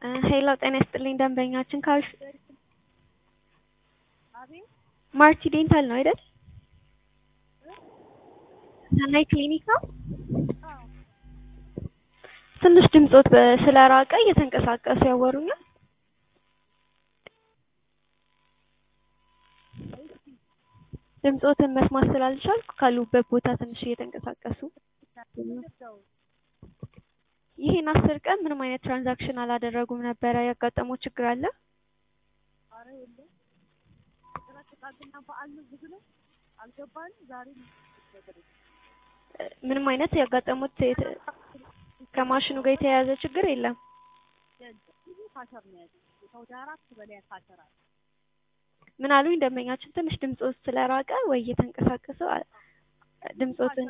ሄሎ ጤና ይስጥልኝ ደንበኛችን ካልሽ አቤት ማርቲ ዴንታል ነው አይደል? ሰናይ ክሊኒክ ነው። አዎ ትንሽ ድምጾት በ- ስለራቀ እየተንቀሳቀሱ ያወሩኛል። ድምጾትን መስማት ስላልቻልኩ ካሉበት ቦታ ትንሽ እየተንቀሳቀሱ ሰው ይሄን አስር ቀን ምንም አይነት ትራንዛክሽን አላደረጉም ነበረ። ያጋጠመው ችግር አለ? አረ የለም ጭራሽ ጥቃቅና በዓል ነው ብዙ ነው አልገባንም ዛሬ ነገር የለም። እ፣ ምንም አይነት ያጋጠሙት የተ- ከማሽኑ ጋር የተያያዘ ችግር የለም። የለም ብዙ ካሸር ነው ያለው ከወደ አራት በላይ ካሸር አለ ምን አሉኝ ደንበኛችን ትንሽ ድምጾት ስለራቀ ወይ እየተንቀሳቀሱ አ- ድምጾትን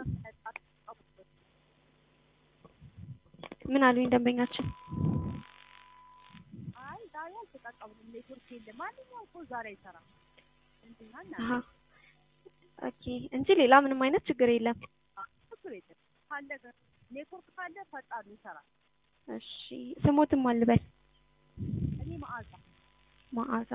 ምን አሉኝ ደንበኛችን አይ ዛሬ አልተጠቀምንም ኔትወርክ የለም ማንኛውም ሰው ዛሬ አይሰራም እንትና እና አሀ ኦኬ እንጂ ሌላ ምንም አይነት ችግር የለም። ችግር የለም ካለ ኔትወርክ ካለ ፈጣን ይሰራል እሺ ስሞትም አልበል እኔ መዓዛ መዓዛ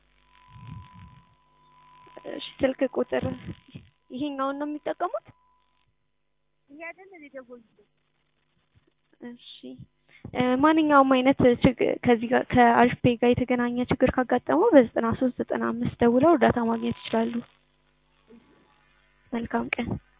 እሺ ስልክ ቁጥር ይሄኛውን ነው የሚጠቀሙት? ይሄ አይደል እኔ ደወልኩት እሺ እ፣ ማንኛውም አይነት ችግር ከዚህ ጋር ከአሪፍ ፔይ ጋር የተገናኘ ችግር ካጋጠመው በዘጠና ሶስት ዘጠና አምስት ደውለው እርዳታ ማግኘት ይችላሉ። መልካም ቀን